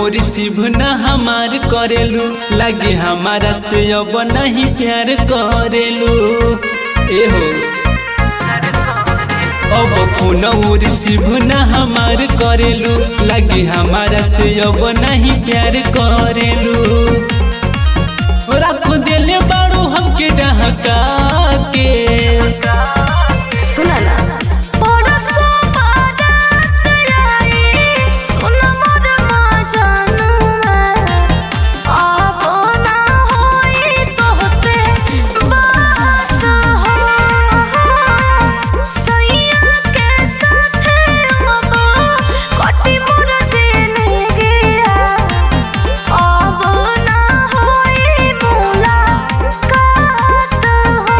Receive न हमार करेलू लगे हमारा से अब नहीं प्यार करेलू एहो अब फोन रिसीव न हमार करेलू लगे हमारा से अब नहीं प्यार करेलू रख दिले बारू हमके डहका के सुना ना परसो बारात आई, सुन मोर माँ जानुआ। अब ना होई तोहसे बात हो। सैया के साथे अब कटी मोर जिंदगिया। अब ना होई मुलाकात हो।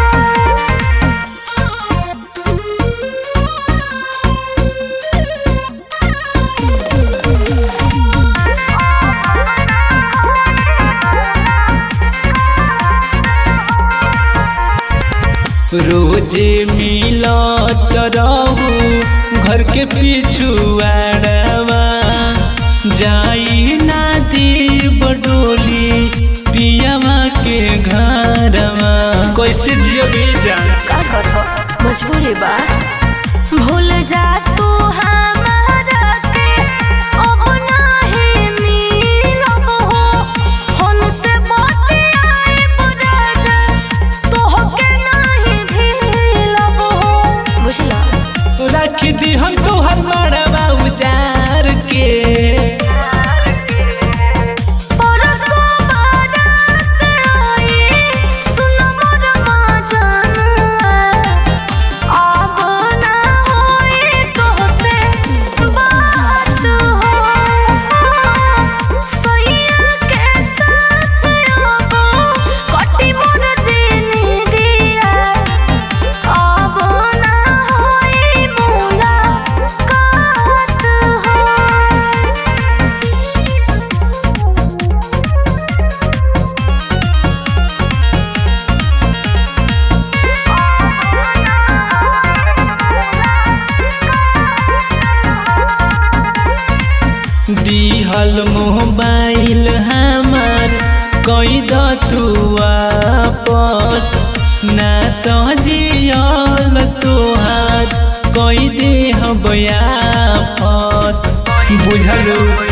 रोजे मिलत रहू घर के पिछुआड़वा जाई ना देव डोली पियावा के घरवा कैसे जियो बेजान का करबो मजबूरी बा भूल जा तू हमारा के अब नाही मिलब हो हम से बतियाए बुराजा तोहके नाही ढीलब हो बुझला रख दी हम तोहर मड़वा उजार के परसो बारात आई, सुन मोर माँ जानुआ। अब ना होई तोहसे बात हो। सैया के साथ अब कटी मोर जिंदगिया। अब ना होई मुलाकात हो। दिहल मोबाइल हमार कई दतु वापस ना तो जियल तोहार कई दे हबयाफत बुझलू